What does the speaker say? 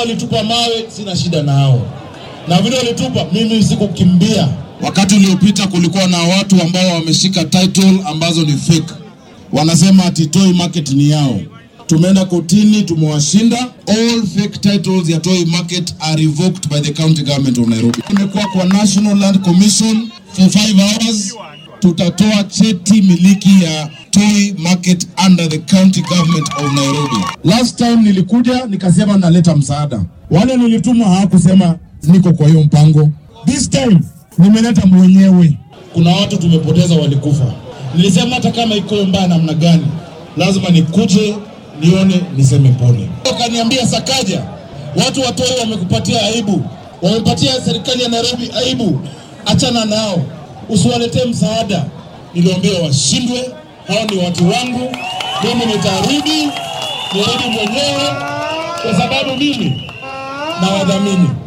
walitupa mawe, sina shida nao, na vile walitupa, mimi sikukimbia. Wakati uliopita kulikuwa na watu ambao wameshika title ambazo ni fake, wanasema ati Toi Market ni yao. Tumeenda kotini, tumewashinda. All fake titles ya Toi Market are revoked by the county government of Nairobi. Imekuwa kwa National Land Commission for 5 hours. Tutatoa cheti miliki ya Toi Market under the county government of Nairobi. Last time nilikuja nikasema naleta msaada, wale nilituma hawakusema niko kwa hiyo mpango. This time nimeleta mwenyewe. Kuna watu tumepoteza, walikufa. Nilisema hata kama iko mbaya namna gani, lazima nikuje nione, niseme pole. Wakaniambia Sakaja, watu wa Toi wamekupatia aibu, wamepatia serikali ya Nairobi aibu, achana nao, usiwaletee msaada. Niliwaambia washindwe, hao ni watu wangu, mimi nitarudi, nirudi mwenyewe kwa sababu mimi na wadhamini